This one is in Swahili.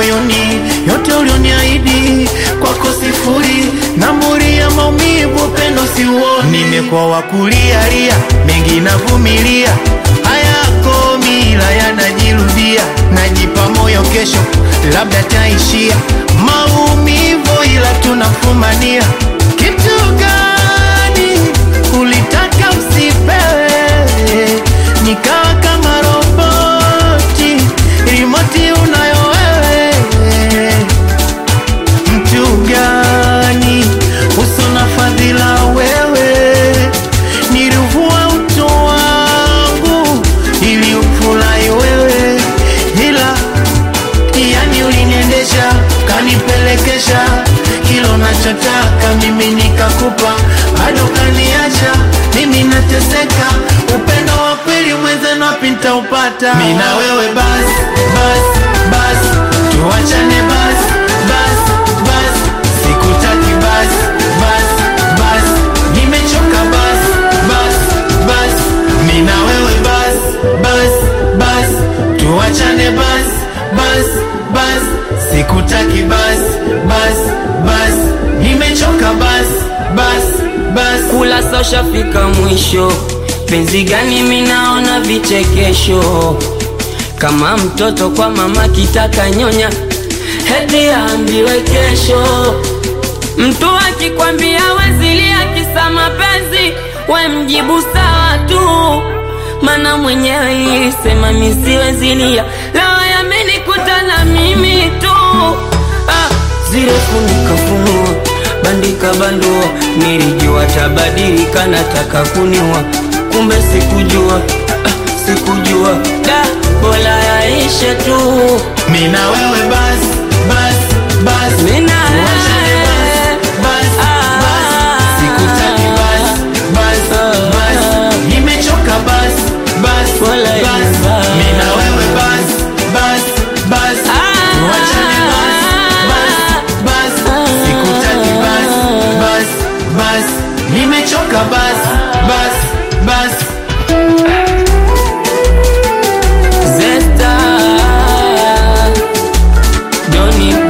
moyoni, yote ulioniahidi kwako sifuri, namburi ya maumivu, upendo siuoni. Nimekuwa wa kulialia, mengi navumilia, hayako mila yanajirudia, najipa moyo kesho labda taishia maumivu, ila tunafumania. Kitu gani ulitaka usipewe, nikawa kama roboti, rimoti unayo wewe mtu gani uso na fadhila wewe, nilivua utu wangu ili ufurahi wewe, ila yani uliniendesha kanipelekesha kilo nachotaka mimi nikakupa, bado kaniacha mimi nateseka. Upendo wa kweli mwenzenu wapi nitaupata? Mimi na wewe bas bas bas, tuachane bas bas bas, sikutaki bas bas bas, nimechoka bas bas bas, mimi na wewe bas bas bas, tuachane bas bas bas, sikutaki bas bas bas, nimechoka bas bas bas. kula sosha fika mwisho, penzi gani minaona vichekesho, kama mtoto kwa mama kitaka nyonya, heti aambiwe kesho. Mtu akikwambia wezilia kisa mapenzi, we mjibu sawa tu, mana mwenyewe ilisema misiwezilia, leo yamenikuta na mimi tu ah, zile funika funua bandika bandua, nilijua tabadilika, nataka kuniua, kumbe sikujua ah, sikujua da, bora yaishe tu Mimi na wewe bas bas bas, Mimi na tuachane wewe. bas bas bas, sikutaki bas bas bas, nimechoka bas bas Wala bas, bas. mimi na wewe bas bas bas, tuachane bas bas bas, sikutaki bas bas bas, nimechoka bas bas bas. Zesta Doni